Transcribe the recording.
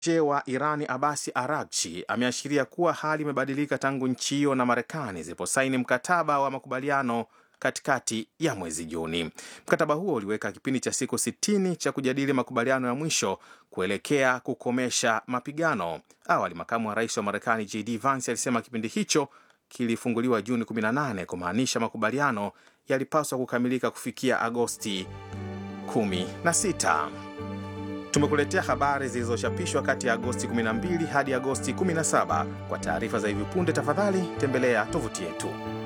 nje wa Irani Abasi Aragchi ameashiria kuwa hali imebadilika tangu nchi hiyo na Marekani ziliposaini mkataba wa makubaliano katikati ya mwezi Juni. Mkataba huo uliweka kipindi cha siku 60 cha kujadili makubaliano ya mwisho kuelekea kukomesha mapigano. Awali, makamu wa rais wa Marekani JD Vance alisema kipindi hicho kilifunguliwa Juni 18 kumaanisha makubaliano yalipaswa kukamilika kufikia Agosti 16. Tumekuletea habari zilizochapishwa kati ya Agosti 12 hadi Agosti 17. Kwa taarifa za hivi punde, tafadhali tembelea tovuti yetu.